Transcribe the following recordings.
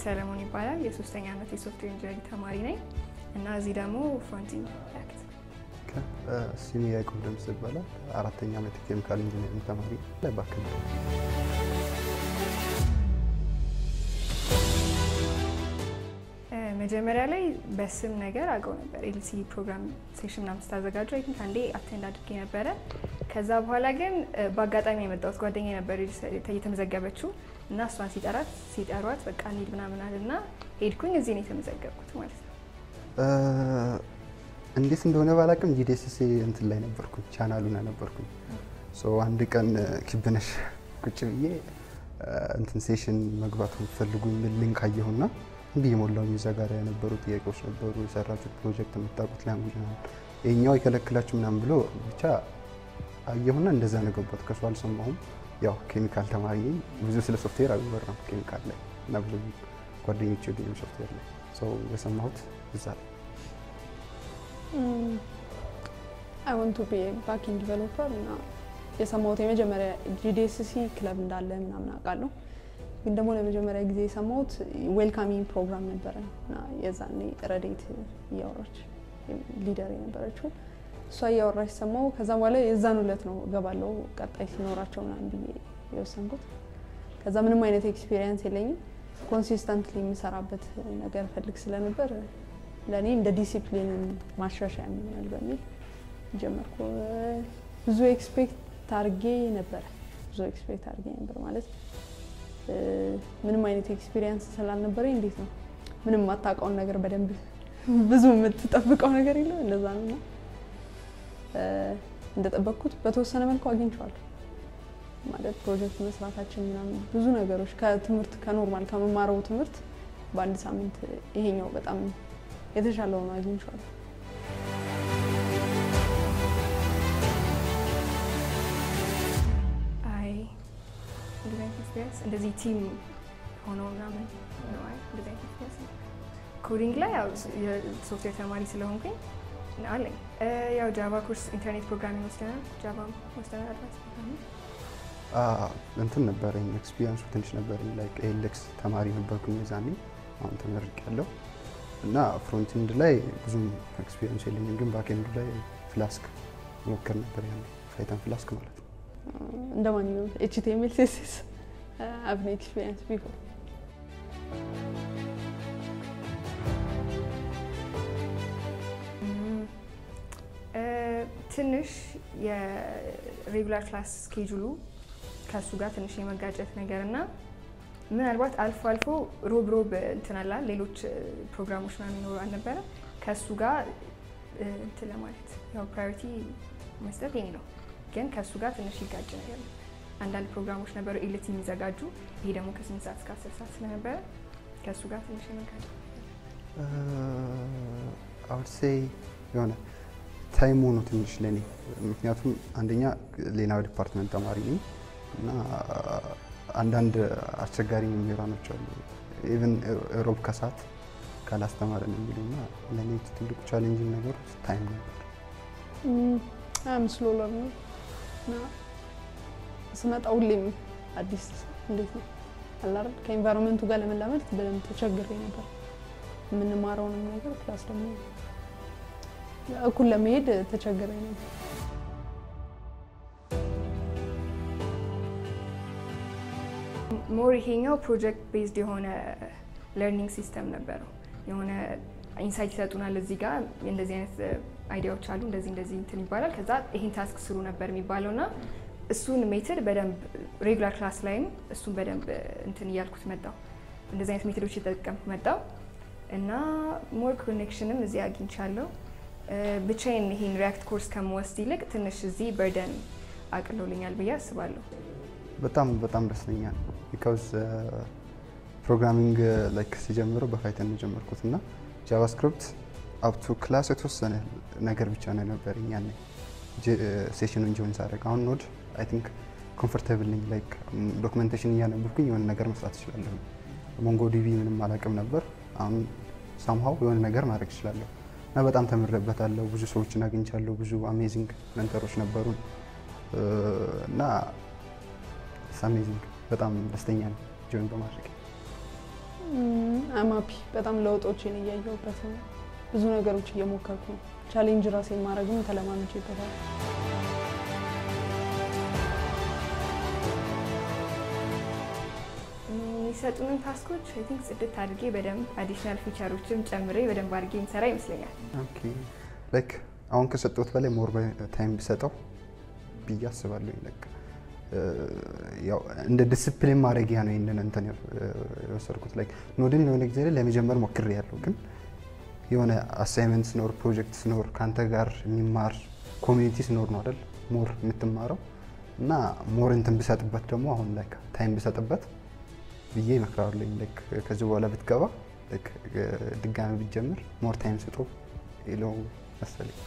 ሰለሞን ይባላል። የሶስተኛ ዓመት የሶፍትዌር ኢንጂነሪንግ ተማሪ ነኝ እና እዚህ ደግሞ ፍሮንቲንግ ያክት ስሜ ያዕቆብ ደምስ ይባላል። አራተኛ ዓመት የኬሚካል ኢንጂነሪንግ ተማሪ ላይ ባክል መጀመሪያ ላይ በስም ነገር አውቀው ነበር። ኤልሲ ፕሮግራም ሴሽን ምናምን ስታዘጋጁ አይ ቲንክ አንዴ አቴንድ አድርጌ ነበረ። ከዛ በኋላ ግን በአጋጣሚ የመጣሁት ጓደኛ ነበር የተመዘገበችው እና እሷን ሲጠራት ሲጠሯት በቃ እንሂድ ምናምን አልና ሄድኩኝ። እዚህ ነው የተመዘገብኩት ማለት ነው። እንዴት እንደሆነ ባላቅም ጂዲኤስሲ እንትን ላይ ነበርኩኝ፣ ቻናሉን ነበርኩኝ። አንድ ቀን ክብነሽ ቁጭ ብዬ እንትን ሴሽን መግባት የምትፈልጉ የሚል ሊንክ አየሁና እንዲህ የሞላውኝ እዛ ጋር የነበሩ ጥያቄዎች ነበሩ። የሰራችሁት ፕሮጀክት የምታውቁት ላንጉጅ ነው ይሄኛው የከለክላችሁ ምናምን ብሎ ብቻ አየሁና እንደዛ ነው ገባት። ከሱ አልሰማሁም። ያው ኬሚካል ተማሪ ነኝ። ብዙ ስለ ሶፍትዌር አልወራም ኬሚካል ላይ እና ብዙ ጓደኞች የገኙ ሶፍትዌር ላይ ሰው የሰማሁት እዛ ላይ አይ ወንት ቱ ቢ ባኪንግ ዲቨሎፐር እና የሰማሁት የመጀመሪያ ጂዲኤስሲ ክለብ እንዳለ ምናምን አውቃለሁ ግን ደግሞ ለመጀመሪያ ጊዜ የሰማሁት ዌልካሚንግ ፕሮግራም ነበረ እና የዛኔ ረዴት እያወራች ሊደር የነበረችው እሷ እያወራች ሰማሁ። ከዛ በኋላ የዛን ዕለት ነው እገባለሁ ቀጣይ ሲኖራቸው ምናምን ብዬ የወሰንኩት። ከዛ ምንም አይነት ኤክስፔሪየንስ የለኝም። ኮንሲስተንትሊ የምሰራበት ነገር ፈልግ ስለነበር ለእኔ እንደ ዲሲፕሊን ማሻሻያ ይሆናል በሚል ጀመርኩ። ብዙ ኤክስፔክት አድርጌ ነበረ ብዙ ኤክስፔክት አድርጌ ነበር ማለት ምንም አይነት ኤክስፒሪየንስ ስላልነበረኝ እንዴት ነው ምንም የማታውቀውን ነገር በደንብ ብዙ የምትጠብቀው ነገር የለም። እንደዛ ነው እና እንደጠበቅኩት በተወሰነ መልኩ አግኝቼዋለሁ። ማለት ፕሮጀክት መስራታችን ምናምን ብዙ ነገሮች ከትምህርት ከኖርማል ከመማረው ትምህርት በአንድ ሳምንት ይሄኛው በጣም የተሻለ ሆኖ አግኝቼዋለሁ። አይ እንደዚህ አይነት ኤክስፒሪየንስ እንደዚህ ቲም ሆኖ ምናምን ነው። አይ እንደዚህ አይነት ኤክስፒሪየንስ ኮዲንግ ላይ ያው የሶፍትዌር ተማሪ ስለሆንኩኝ አለኝ። ያው ጃቫ ኮርስ ኢንተርኔት ፕሮግራሚንግ ወስደናል። ጃቫ ወስደናል። አድቫንስ ፕሮግራሚንግ እንትን ነበረኝ ኤክስፒሪየንሱ ትንሽ ነበረኝ። ላይክ ኤሌክስ ተማሪ ነበርኩኝ የዛኔ። አሁን ተመርቄያለሁ እና ፍሮንቲንድ ላይ ብዙም ኤክስፒሪየንስ የለኝም፣ ግን ባክኤንድ ላይ ፍላስክ ሞክር ነበር ያለ ፋይተን ፍላስክ ማለት ነው። እንደ ማንኛውም ኤችቲኤምኤል ሲኤስኤስ አብኔ ኤክስፒሪየንስ ቢፎር ትንሽ የሬጉላር ክላስ ስኬጁሉ ከእሱ ጋር ትንሽ የመጋጨት ነገር እና ምናልባት አልፎ አልፎ ሮብ ሮብ እንትን አላ ሌሎች ፕሮግራሞች ምናምን ይኖሩ አልነበረ ከእሱ ጋር እንትን ለማለት ያው ፕራዮሪቲ መስጠት የኔ ነው፣ ግን ከእሱ ጋር ትንሽ ይጋጭ ነገር ነው። አንዳንድ ፕሮግራሞች ነበሩ ኤልቲ የሚዘጋጁ ይሄ ደግሞ ከስምንት ሰዓት እስከ አስር ሰዓት ስለነበረ ከእሱ ጋር ትንሽ የመጋጨት አውድ ሴይ የሆነ ታይሙ ነው ትንሽ ለኔ። ምክንያቱም አንደኛ ሌላ ዲፓርትመንት ተማሪ ነኝ እና አንዳንድ አስቸጋሪ መምህራኖች አሉ። ኢቨን ሮብ ከሰዓት ካላስተማረን የሚሉ እና ለእኔ ትልቁ ቻሌንጅ ነገር ታይም ነበር። ምስሎ ለርኖ እና ስመጣ ሁሌም አዲስ እንዴት ነው አላር ከኤንቫይሮንመንቱ ጋር ለመላመድ በደንብ ተቸግሬ ነበር። የምንማረውንም ነገር ፕላስ ደግሞ እኩል ለመሄድ ተቸግሬ ነበር። ሞር ይሄኛው ፕሮጀክት ቤዝድ የሆነ ለርኒንግ ሲስተም ነበረው። የሆነ ኢንሳይት ይሰጡናል። እዚህ ጋር እንደዚህ አይነት አይዲያዎች አሉ፣ እንደዚህ እንደዚህ እንትን ይባላል። ከዛ ይሄን ታስክ ስሩ ነበር የሚባለው እና እሱን ሜትድ በደንብ ሬጉላር ክላስ ላይም እሱን በደንብ እንትን እያልኩት መጣው። እንደዚህ አይነት ሜትዶች የተጠቀምኩ መጣው እና ሞር ኮኔክሽንም እዚህ አግኝቻለሁ። ብቻዬን ይሄን ሪያክት ኮርስ ከምወስድ ይልቅ ትንሽ እዚህ በርደን አቅሎልኛል ብዬ አስባለሁ። በጣም በጣም ደስተኛ ነው። ቢካውዝ ፕሮግራሚንግ ላይክ ሲጀምረው በፋይተን ነው የጀመርኩት እና ጃቫስክሪፕት አፕቱ ክላስ የተወሰነ ነገር ብቻ ነው የነበረኝ ያኔ ሴሽኑን ጆይን ሳደርግ። አሁን ኖድ አይ ቲንክ ኮምፎርታብል ነኝ። ላይክ ዶክመንቴሽን እያነበብኩኝ የሆነ ነገር መስራት እችላለሁ። ሞንጎ ዲቪ ምንም አላውቅም ነበር። አሁን ሳምሃው የሆነ ነገር ማድረግ እችላለሁ እና በጣም ተምሬበታለሁ። ብዙ ሰዎችን አግኝቻለሁ። ብዙ አሜዚንግ መንተሮች ነበሩን እና አሜዚንግ በጣም ደስተኛ ነው ጆይን በማድረግ። አማፒ በጣም ለውጦችን እያየሁበት ነው። ብዙ ነገሮች እየሞከርኩ ነው። ቻሌንጅ ራሴን ማድረግም ተለማምጄበታል። የሚሰጡንን ታስኮች አይ ቲንክ ጽድት አድርጌ በደንብ አዲሽናል ፊቸሮችም ጨምሬ በደንብ አድርጌ የምሰራ ይመስለኛል። ኦኬ ላይክ አሁን ከሰጠሁት በላይ ሞር ታይም ቢሰጠው ብዬ አስባለሁ። ላይክ ያው እንደ ዲስፕሊን ማድረጊያ ነው ይህንን እንትን የወሰድኩት። ላይክ ኖድን የሆነ ጊዜ ላይ ለመጀመር ሞክሬ ያለው ግን የሆነ አሳይመንት ሲኖር ፕሮጀክት ሲኖር ከአንተ ጋር የሚማር ኮሚኒቲ ሲኖር ነው አይደል ሞር የምትማረው እና ሞር እንትን ብሰጥበት ደግሞ አሁን ላይክ ታይም ብሰጥበት ብዬ ይመክራለኝ። ላይክ ከዚህ በኋላ ብትገባ ላይክ ድጋሚ ብትጀምር ሞር ታይም ስጦ ይለው መሰለኝ።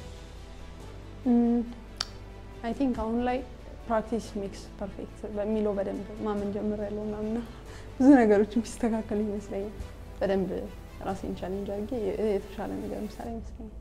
አይ ቲንክ አሁን ላይ ፕራክቲስ ሜክስ ፐርፌክት በሚለው በደንብ ማመን ጀምር ያለው ምናምና ብዙ ነገሮች የሚስተካከሉ ይመስለኛል። በደንብ ራሴን ቻሌንጅ አድርጌ የተሻለ ነገር ምሳሌ ይመስለኛል።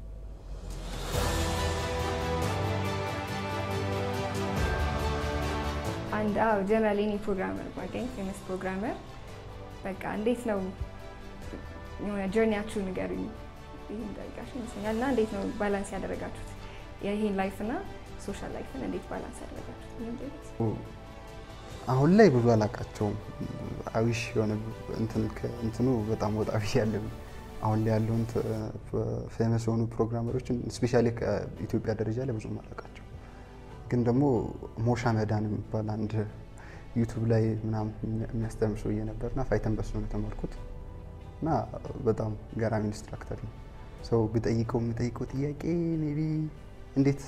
አንድ አዎ ጀነራል የኔ ፕሮግራመር ባገኝ ፌመስ ፕሮግራመር በቃ እንዴት ነው የሆነ ጀርኒያችሁ ንገሩኝ ይህን ጠይቃችሁ ይመስለኛል። እና እንዴት ነው ባላንስ ያደረጋችሁት ይህን ላይፍ እና ሶሻል ላይፍን እንዴት ባላንስ ያደረጋችሁት? ይህን ጠይቁት። አሁን ላይ ብዙ አላውቃቸውም። አዊሽ የሆነ እንትን እንትኑ በጣም ወጣ ብያለሁ። አሁን ላይ ያለውን ፌመስ የሆኑ ፕሮግራመሮችን ስፔሻሊ ከኢትዮጵያ ደረጃ ላይ ብዙም አላውቃቸው። ግን ደግሞ ሞሻ መዳን የሚባል አንድ ዩቱብ ላይ ምናምን የሚያስተምር ሰውዬ ነበርና ፋይተን በሱ ነው የተማርኩት እና በጣም ገራሚ ኢንስትራክተር ነው። ሰው ብጠይቀው የምጠይቀው ጥያቄ ሜይ ቢ እንዴት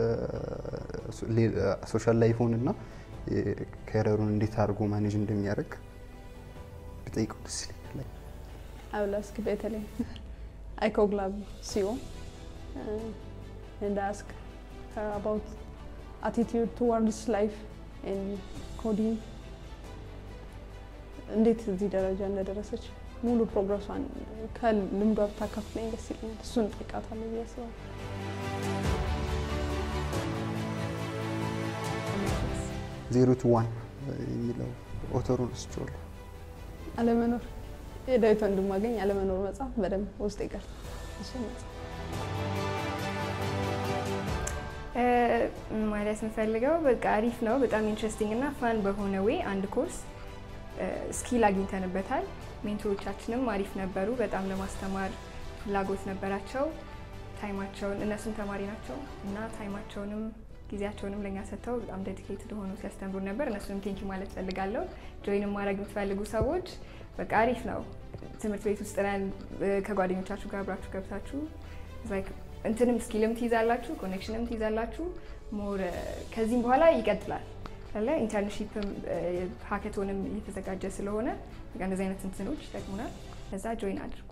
ሶሻል ላይፉን እና ከረሩን እንዴት አድርጎ ማኔጅ እንደሚያደርግ ብጠይቀው ደስ ይለኛል። I will ask በተለይ አይኮግላብ ሲሆን and ask her about attitude towards life and coding እንዴት እዚህ ደረጃ እንደደረሰች ሙሉ ፕሮግረሷን ከልምዷ ብታካፍለኝ ደስ ይለኛል። እሱን እጠይቃታለሁ ብዬ አስባለሁ። ዜሮ ቱ ዋን የሚለው ኦተሩን እስቸዋለሁ። አለመኖር የዳዊት ወንድማገኝ አለመኖር መጽሐፍ በደንብ ውስጥ ይቀርታል። እሱ መጽሐፍ ማለት የምፈልገው በቃ አሪፍ ነው። በጣም ኢንትረስቲንግ እና ፋን በሆነ ዌይ አንድ ኮርስ ስኪል አግኝተንበታል። ሜንቶሮቻችንም አሪፍ ነበሩ። በጣም ለማስተማር ፍላጎት ነበራቸው። ታይማቸውን እነሱም ተማሪ ናቸው እና ታይማቸውንም ጊዜያቸውንም ለእኛ ሰጥተው በጣም ዴዲኬትድ ሆኖ ሲያስተምሩ ነበር። እነሱንም ቴንኪ ማለት ፈልጋለሁ። ጆይንም ማድረግ የምትፈልጉ ሰዎች በቃ አሪፍ ነው። ትምህርት ቤት ውስጥ ነን። ከጓደኞቻችሁ ጋር አብራችሁ ገብታችሁ እንትንም ስኪልም ትይዛላችሁ፣ ኮኔክሽንም ትይዛላችሁ። ሞር ከዚህም በኋላ ይቀጥላል አለ ኢንተርንሺፕም ሀከቶንም እየተዘጋጀ ስለሆነ እንደዚህ አይነት እንትኖች ይጠቅሙናል። ለዛ ጆይን አድርጉ።